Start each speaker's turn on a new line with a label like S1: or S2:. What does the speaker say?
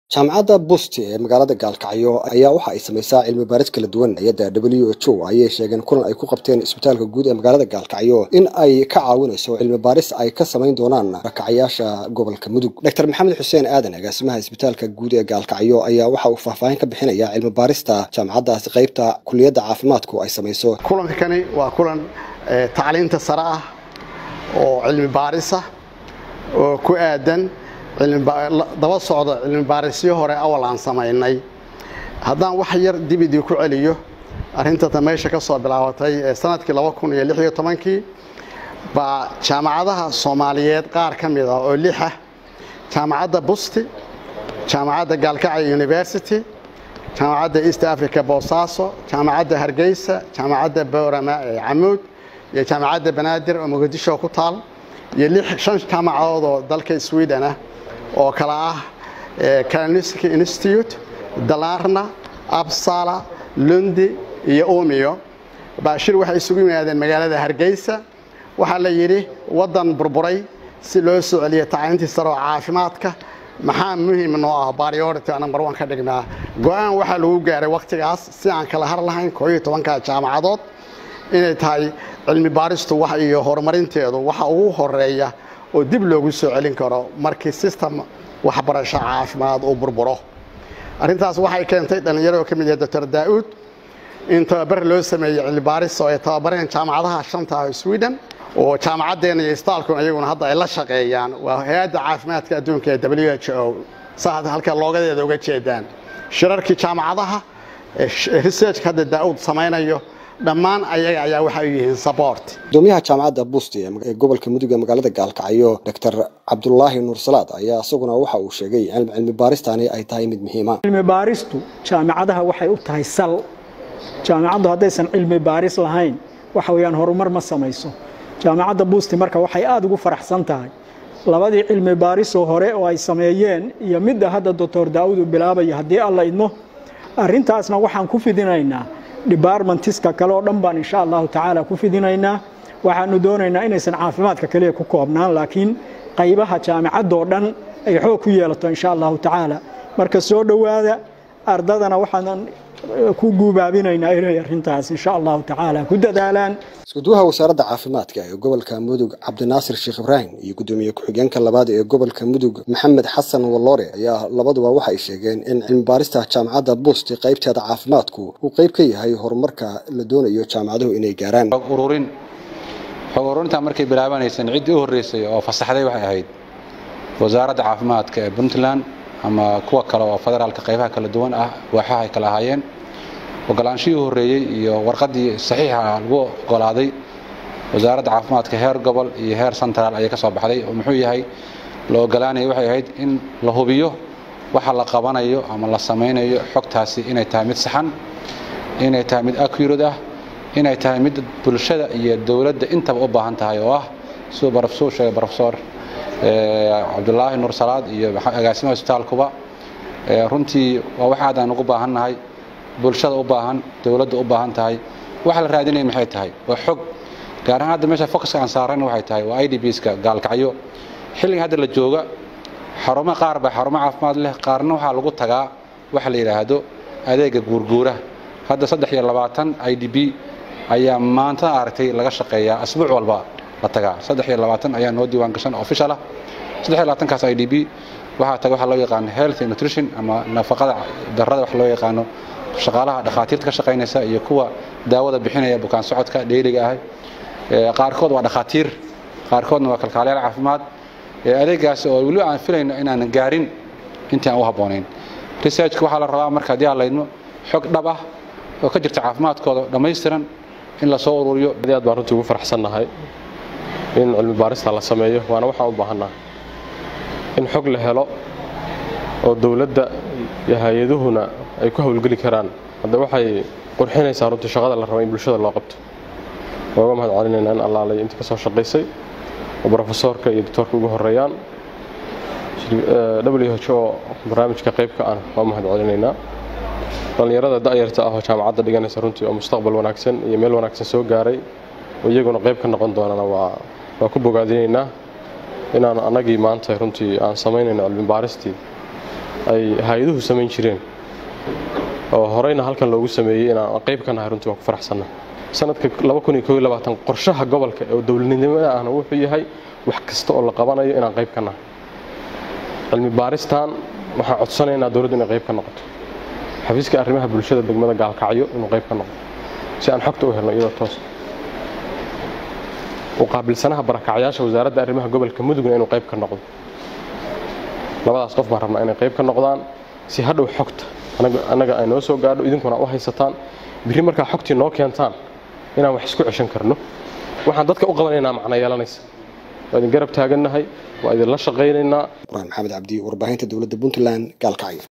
S1: jaamacadda busti ee magaalada gaalkacyo ayaa waxa ay samaysaa cilmi baaris kala duwan hay-adda w h o ayay sheegeen kulan ay ku qabteen isbitaalka guud ee magaalada gaalkacyo in ay ka caawinayso cilmi baaris ay ka samayn doonaan rakacayaasha gobolka mudug doctor maxamed xuseen aadan agaasimaha isbitaalka guud ee gaalkacyo ayaa waxa uu faahfaahin ka bixinaya cilmi baarista jaamacaddaasi qaybta kuliyadda caafimaadku ay samayso
S2: kulankani waa kulan tacliinta sare ah oo cilmi baarisa oo ku aadan daba socda cilmi baarisyo hore awal aan samaynay haddaan wax yar dibidii ku celiyo arrintata meesha ka soo bilaabatay ee sanadkii kii baa jaamacadaha soomaaliyeed qaar ka mid ah oo lixa jaamacadda busti jaamacadda gaalkacyo university jaamacadda east africa boosaaso jaamacadda hargeysa jaamacadda boorama ee camuud iyo jaamacadda banaadir oo muqdisho ku taal iyo shan jaamacadood oo dalka sweden ah oo kale ah kalinski institute dalarna absala lundi iyo umiyo baashir waxay isugu yimaadeen magaalada hargeysa waxaa la yidhi waddan burburay si loo soo celiyo tacliintii sare oo caafimaadka maxaa muhiim noo ah priority number one ka dhignaa go-aan waxaa lagu gaaray wakhtigaas si aan kala har lahayn koo iyo tobanka jaamacadood inay tahay cilmi baaristu wax iyo horumarinteedu waxa ugu horeeya oo dib loogu soo celin karo markii system waxbarasho caafimaad uu burburo arrintaas waxay keentay dhallinyaro ka mid yahay doctor daa'uud in tababar loo sameeyey cilmi baaris oo ay tababareen jaamacadaha shanta ah sweden oo jaamacaddeena iyo istaalkuna iyaguna hadda ay la shaqeeyaan waa hay-adda caafimaadka adduunka ee w h o saa halka loogadeeda uga jeedaan shirarkii jaamacadaha researchka hadda daa'uud samaynayo dhammaan ayaga ayaa waxay u yihiin sabort
S1: gudoomiyaha jaamacadda busti ee gobolka mudug ee magaalada gaalkacyo doctor cabdulaahi nuur salaad ayaa isaguna waxa uu sheegay in cilmi baaristani ay tahay mid muhiima
S3: cilmi baaristu jaamacadaha waxay u tahay sal jaamacaddu haddaysan cilmi baaris lahayn waxa weeyaan horumar ma samayso jaamacadda busti marka waxay aada ugu faraxsan tahay labadii cilmi baarisoo hore oo ay sameeyeen iyo midda hadda doctor daa'uud uu bilaabaya haddii alla idmo arrintaasna waxaan ku fidinaynaa debartmentiska kale oo dhan baan insha allahu tacaala ku fidinaynaa waxaanu doonaynaa inaysan caafimaadka kaliya ku koobnaan laakiin qaybaha jaamacadoo dhan ay xoog ku yeelato insha allahu tacaala marka soo dhowaada ardadana waxaan ku guubaabinaynaa inay arrintaas insha allahu tacaala ku dadaalaan
S1: iskuduwaha wasaaradda caafimaadka ee gobolka mudug cabdinaasir sheekh ibraahim iyo gudoomiye ku-xigeenka labaad ee gobolka mudug maxamed xasan walloore ayaa labaduba waxay sheegeen in cilmi baarista jaamacadda busti qaybteeda caafimaadku uu qayb ka yahay horumarka la doonayo jaamacaduhu inay gaaraan
S4: ururin xog ururintaa markay bilaabanaysan ciddii u horreysay oo fasaxday waxay ahayd wasaaradda caafimaadka ee puntland ama kuwa kale oo federaalka qaybaha kala duwan ah waaxaha ay kala ahaayeen ogolaanshihii u horreeyey iyo warqaddii saxiixa lagu ogolaaday wasaaradda caafimaadka heer gobol iyo heer central ayay ka soo baxday oo muxuu yahay la ogolaanaya waxay ahayd in la hubiyo waxa la qabanayo ama la samaynayo xogtaasi inay tahay mid saxan inay tahay mid accurate ah inay tahay mid bulshada iyo dowladda intaba u baahan tahay oo ah siduu barofsor sheegay barofesor cabdulaahi nuur salaad iyo agaasimaha isbitaalkuba runtii waa wax aad aan ugu baahannahay bulshada u baahan dowladda u baahan tahay waxa la raadinaya maxay tahay waa xog gaar ahaan hadda meesha focuska aan saarayna waxay tahay waa i d bska gaalkacyo xilliga hadda la jooga xarumo qaar baa xarumo caafimaad leh qaarna waxaa lagu tagaa waxa la yidhaahdo adeega guurguura hadda saddex iyo labaatan i d b ayaa maanta aragtay laga shaqeeyaa asbuuc walba la tagaa saddex iyo labaatan ayaa noo diiwaan gashan official ah saddex iyo labaatankaas i d b waxaa taga waxa loo yaqaano health and nutrition ama nafaqada darrada wax loo yaqaano shaqaalaha dhakhaatiirta ka shaqaynaysa iyo kuwa daawada bixinaya bukaan socodka dheeliga ah qaarkood waa dhakhaatiir qaarkoodna waa kalkaalayaal caafimaad adeegaas oo weliba aan filayno inaanan gaarin intii aan u habboonayn researchka waxaa la rabaa marka haddii aan laydmo xog dhab ah oo ka jirta caafimaadkooda dhammaystiran in lasoo ururiyo
S5: aad baan runtii ugu faraxsannahay in cilmi baarista la sameeyo waana waxaan u baahannahay in xog la helo oo dowladda iyo hay-aduhuna ay ku howlgeli karaan hadda waxay qurxinaysaa runtii shaqada la raba in bulshada loo qabto waa uga mahad celinaynaa in allaalay intii ka soo shaqaysay oo brofesoorka iyo doctoorka ugu horeeyaan w h o barnaamijka qaybka ah waa mahad celinaynaa dhallinyarada da'yarta ah oo jaamacadda dhiganaysa runtii oo mustaqbal wanaagsan iyo meel wanaagsan soo gaaray oo iyaguna qayb ka noqon doonana waa waa ku bogaadinaynaa inaan annagii maanta runtii aan samaynayno cilmi baaristii ay hay-aduhu samayn jireen oo horeyna halkan loogu sameeyey inaan qayb ka nahay runtii waan ku faraxsannahay sanadka qorshaha gobolka oo dowladnimada ahna wuxuu yahay wax kasta oo la qabanayo inaan qayb ka nahay cilmi baaristan waxaan codsanaynaa dowladdu inay qayb ka noqoto xafiiska arrimaha bulshada degmada gaalkacyo inuu qayb ka noqdo si aan xogta u helno iyadoo toos u qaabilsanaha barakacyaasha wasaaradda arrimaha gobolka mudugna inuu qayb ka noqdo labadaas qof baan rabnaa inay qayb ka noqdaan si hadhow xogta annaga ay noo soo gaadho idinkuna u haysataan birri markaa xogtii noo keentaan inaan wax isku ceshan karno waxaan dadka u qabanaynaa macno yeelanaysa waa idin garab taagannahay waa idinla shaqaynaynaa
S1: quraan maxamed cabdi warbaahinta dowladda puntland gaalkacyo